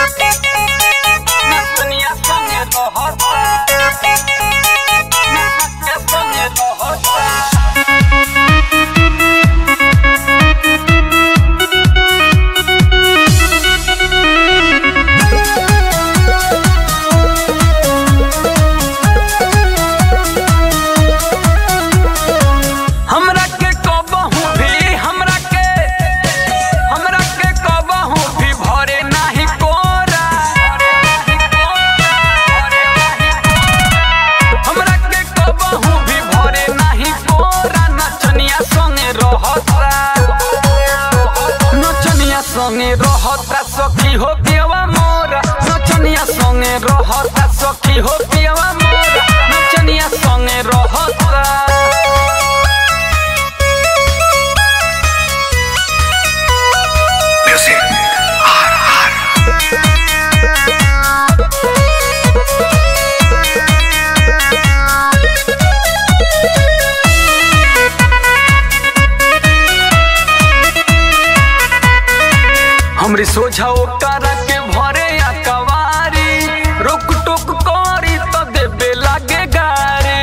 Nacenia songe rohota Nacenia songe rohota हमरा के कबहू भी हमरा के हमरा के कबहू भी भरे नाही कोरा हमरा के कबहू भी भरे नाही कोरा नचनिया संगे रहता नचनिया संगे रहता सखी हो पियवा मोरा नचनिया संगे रहता सखी हो पियवा मोरा नचनिया संगे रहता Music. हमरी सोझा ओकरा के भरे या कवारी रोक टोक करी तो देबे लागे गारे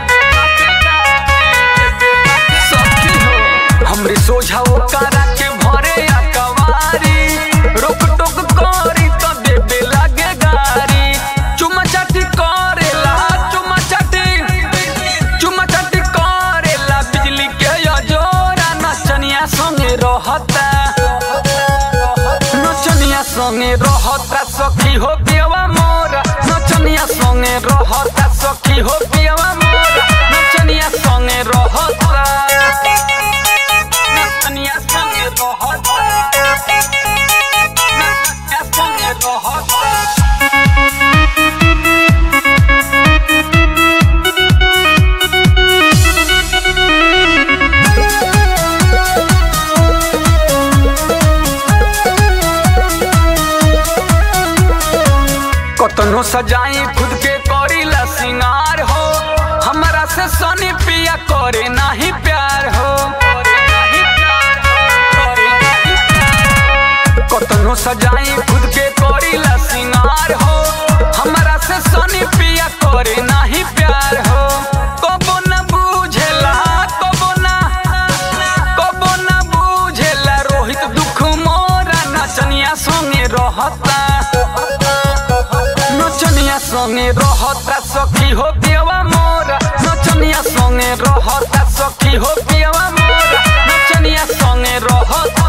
सखी हो हमरी सोझा ओकरा के भरे या कवारी रोक टोक करी तो देबे लागे गारी चुमा चाटी करेला चुमा चाटी चुमा चाटी करेला बिजली के जोरा नचनिया संगे रहता नचनिया संगे रहता सखी हो पियवा मोरा नचनिया संगे रहता सखी हो पियवा मोरा नचनिया संगे रहता नचनिया संगे रहता नचनिया संगे रहता कतनो सजाई खुद के करीला सिंगार हो हमरा से सनी पिया करे नाही प्यार हो कतनो सजाई खुद के करीला सिंगार हो हमरा से सनी पिया करे नाही प्यार हो कबो न बुझेला कबो न कबो न बुझेला रोहित दुख मोरा नचनिया संगे रहता नचनिया संगे रहता सखी हो पियवा मोरा नचनिया संगे रहता सखी हो पियवा मोरा नचनिया संगे रहता